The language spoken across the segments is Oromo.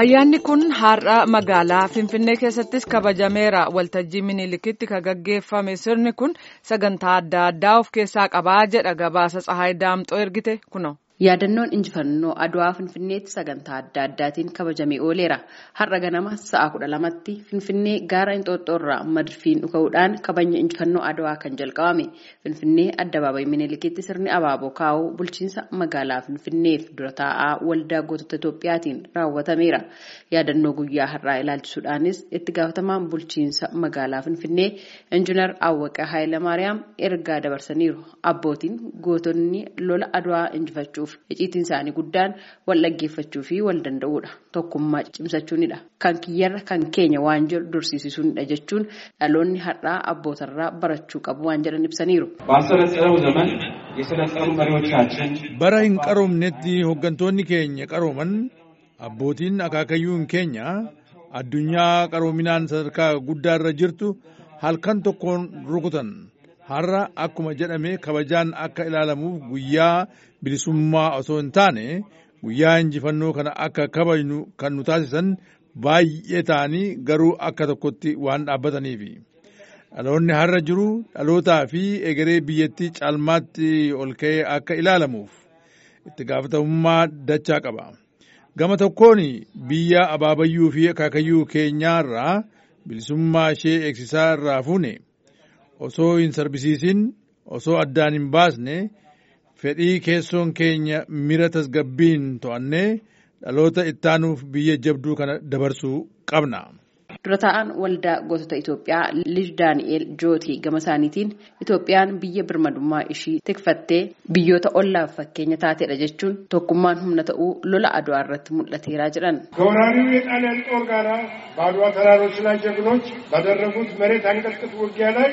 Ayyaanni kun har'a magaalaa Finfinnee keessattis kabajameera. Waltajjii Miniilikitti kan gaggeeffame sirni kun sagantaa adda addaa of keessaa qabaa jedha gabaasa Tsahaay Daamxoo ergite kuno. Yaadannoon injifannoo Adwaa Finfinneetti sagantaa adda addaatiin kabajamee ooleera. Har'a ganama sa'a kudha lamatti Finfinnee gaara Inxooxxoorraa madfiin dhuka'uudhaan kabajni injifannoo Adwaa kan jalqabame. Finfinnee addabaabayii Miniilikitti sirni abaaboo kaa'uu bulchiinsa magaalaa Finfinneef dura taa'aa waldaa gootota Itoophiyaatiin raawwatameera. Yaadannoo guyyaa har'aa ilaalchisuudhaanis itti gaafatamaan bulchiinsa magaalaa Finfinnee Injiinar Awwaqaa Haayilamaariyaam ergaa dabarsaniiru. Abbootiin gootonni lola Adwaa injifachuuf iciitiin isaanii guddaan wal dhaggeeffachuu fi wal danda'uudha. Tokkummaa cimsachuunidha. Kan kiyyarra kan keenya waan jedhu dursiisisuunidha jechuun dhaloonni har'aa abbootarraa barachuu qabu waan jedhan ibsaniiru. ባልሰለጠነው ዘመን የሰለጠኑ መሪዎቻችን bara hin qaroomnetti hooggantoonni keenya qarooman abbootiin akaakayyuun keenya addunyaa qaroominaan sadarkaa guddaarra jirtu halkan tokkoon rukutan har'a akkuma jedhame kabajaan akka ilaalamuuf guyyaa bilisummaa osoo hin taane guyyaa injifannoo kana akka kabajnu kan nu taasisan baay'ee ta'anii garuu akka tokkotti waan dhaabbataniifi. dhaloonni har'a jiru dhalootaa fi egeree biyyattii caalmaatti ol ka'ee akka ilaalamuuf itti gaafatamummaa dachaa qaba. Gama tokkoon biyya abaabayyuu fi akaakayyuu keenyaarraa bilisummaa ishee eegsisaa irraa fuune osoo hin sarbisiisin osoo addaan hin baasne fedhii keessoon keenya mira tasgabbiin to'annee dhaloota ittaanuuf biyya jabduu kana dabarsuu qabna. Dura taa'an waldaa gootota Itoophiyaa Liij Daani'eel Jootii gama isaaniitiin Itoophiyaan biyya birmadummaa ishii tikfattee biyyoota ollaaf fakkeenya taateedha jechuun tokkummaan humna ta'uu lola Adwaa irratti mul'ateeraa jedhan. ከወራሪው የጣሊያን ጦር ጋር በአድዋ ተራሮች ላይ ጀግኖች ባደረጉት መሬት አንቀጥቅጥ ውጊያ ላይ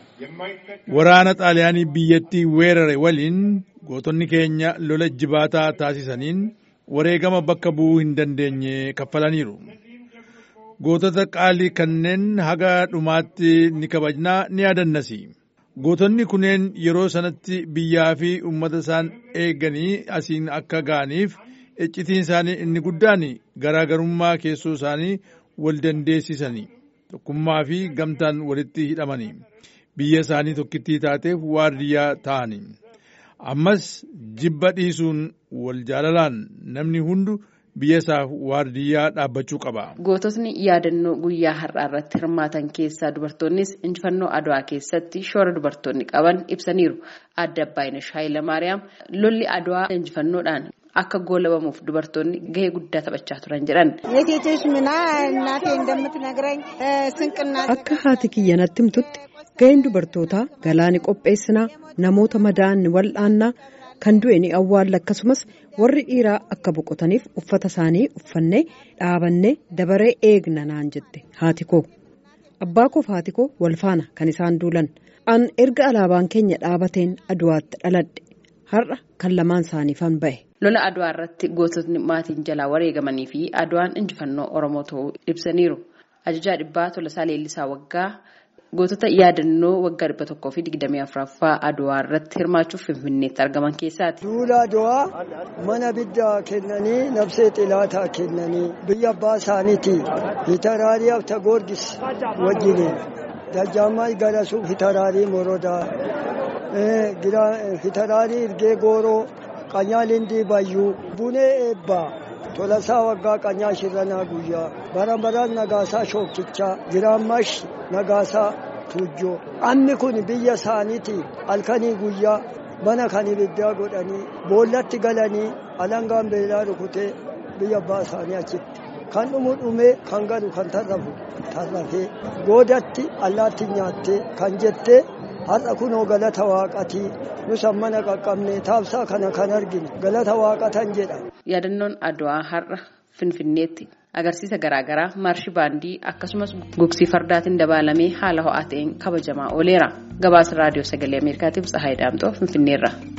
Waraana xaaliyaanii biyyattii weerare waliin gootonni keenya lola jibaataa taasisaniin wareegama bakka bu'uu hin dandeenye kaffalaniiru. gootota qaalii kanneen haga dhumaatti ni kabajnaa ni yaadannasi. Gootonni kunneen yeroo sanatti biyyaa fi uummata isaan eeganii asiin akka ga'aniif iccitiin isaanii inni guddaan garaagarummaa keessoo isaanii wal dandeessisanii tokkummaa fi gamtaan walitti hidhamanii biyya isaanii tokkittii taateef waardiyyaa ta'anii. Ammas jibba dhiisuun wal jaalalaan namni hundu biyya isaaf waardiyyaa dhaabbachuu qaba. Goototni yaadannoo guyyaa har'aa irratti hirmaatan keessaa dubartoonnis injifannoo Adwaa keessatti shoora dubartoonni qaban ibsaniiru. Adda Abbaayinesh Haayilamaariyaam lolli Adwaa injifannoodhaan akka goolabamuuf dubartoonni gahee guddaa taphachaa turan jedhan. Akka haati kiyya natti himtutti gaheen dubartootaa galaani qopheessinaa namoota madaa'an ni wal'aannaa kan du'e ni awwaalla akkasumas warri dhiiraa akka boqotaniif uffata isaanii uffannee dhaabannee dabaree eegna naan jette haati koo abbaa koof haati koo wal faana kan isaan duulan an erga alaabaan keenya dhaabateen aduwaatti dhaladhe har'a kan lamaan isaaniifan ba'e. lola adwaa irratti goototni maatiin jalaa wareegamanii fi adwaan injifannoo oromoo ta'uu ibsaniiru ajajaa dhibbaa tolasaa leellisaa waggaa. gootota yaadannoo waggaa dhibba tokkoo fi digdamii afuraffaa adwaa irratti hirmaachuuf finfinneetti argaman keessaati. Duula adwaa mana biddaa kennanii nabsee xilaataa kennanii biyya abbaa isaaniiti hitaraarii abta goorgis wajjiniin dajjaammaa garasuuf hitaraarii morodaa hitaraarii irgee gooroo qanyaa lindii bayyuu bunee eebbaa. tolasaa waggaa qanyaa shirranaa guyyaa bara baraan nagaasaa shookichaa giraammash nagaasaa tuujjoo ammi kun biyya isaaniiti halkanii guyyaa mana kan ibiddaa godhanii boollatti galanii alangaan beelaa rukutee biyya abbaa isaanii achitti kan dhumu dhumee kan galu kan tarrafu tarrafee goodatti allaatti nyaattee kan jettee har'a kunoo galata waaqatii nus mana qaqqabne taabsaa kana kan arginu galata waaqatan jedha. Yaadannoon Adwaa har'a Finfinneetti agarsiisa garaagaraa maarshii baandii akkasumas gugsii fardaatiin dabalamee haala ho'aa ta'een kabajamaa ooleera. Gabaasa raadiyoo sagalee Ameerikaatiif Tsahaay Daamxoo Finfinneerra.